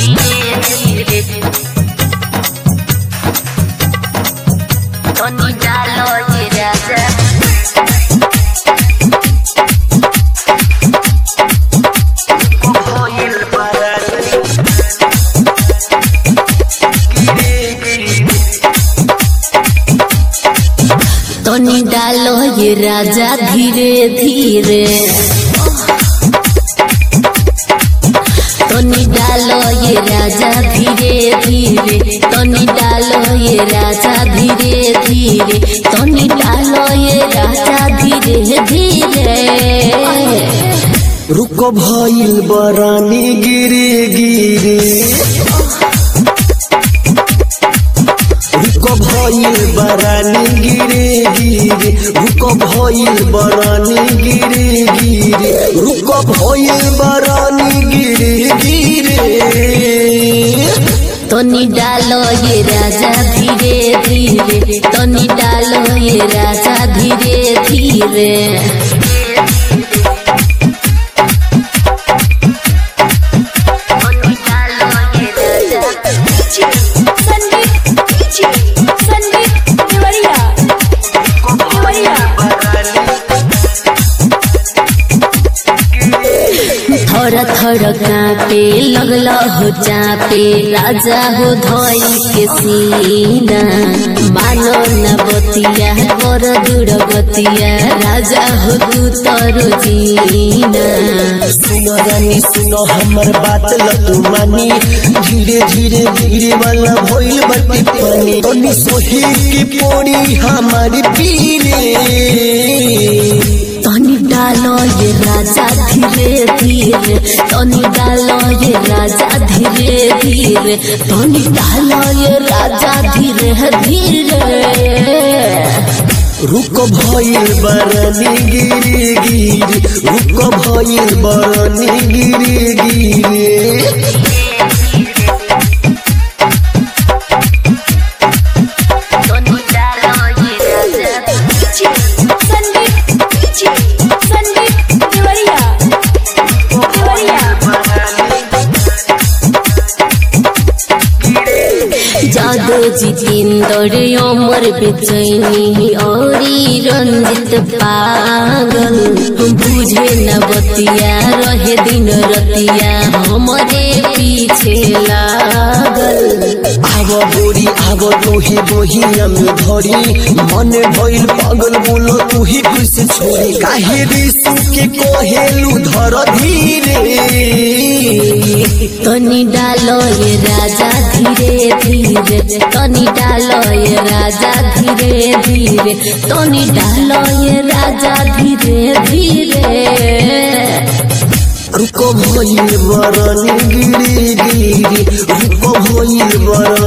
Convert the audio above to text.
धीरे धीरे तनी डालो ये राजा होइल बरानी गिरे गिरे तनी डालो ये राजा धीरे धीरे तनी डालो ये राजा धीरे धीरे तनी डालो ये राजा धीरे धीरे तनी डालो ये राजा धीरे धीरे रुको भइल बरानी गिरे गिरे रुको भइल बरानी गिरे गिरे रुको भइल बरानी गिरे गिरे रुको भइल बरानी गिरे गिरे तनी डालो ये राजा धीरे धीरे तनी डालो ये राजा धीरे धीरे तनी डालो ये राजा संदीप संदीप देवरिया देवरिया थर थर कापे लगल हो चापे राजा हो धोई के सीना मानो न बतिया कर दूर गतिया राजा हो तू तरो जीना सुनो रानी सुनो हमर बात लतू मानी धीरे धीरे धीरे वाला भइल बटी पानी तनी सोही की पोड़ी हमारी पीले तनी डालो ये राजा धीरे धीरे तनी डालो ये राजा धीरे धीरे तनी डालो ये राजा धीरे धीरे रुको भइल बरनी गिरी गिरी रुको भइल बरनी गिरी गिरी तनी डालो ये राजा संदीप संदीप देवरिया देवरिया जादो जितेंद्र अमर बेचैनी औरी रंजित पागल बुझे न बतिया रहे दिन रतिया हमरे पीछे लागल आव बोरी आव तोही बोहिया में धरी मन भइल पागल बोलो तू ही कैसे छोड़ी काहे रिसु के कोहेलू धर धीरे तनी डालो ये राजा धीरे धीरे तनी डालो ये राजा धीरे धीरे तनी डालो ये राजा धीरे धीरे रुको भइल बरनी गिरी गिरी रुको भइल बरनी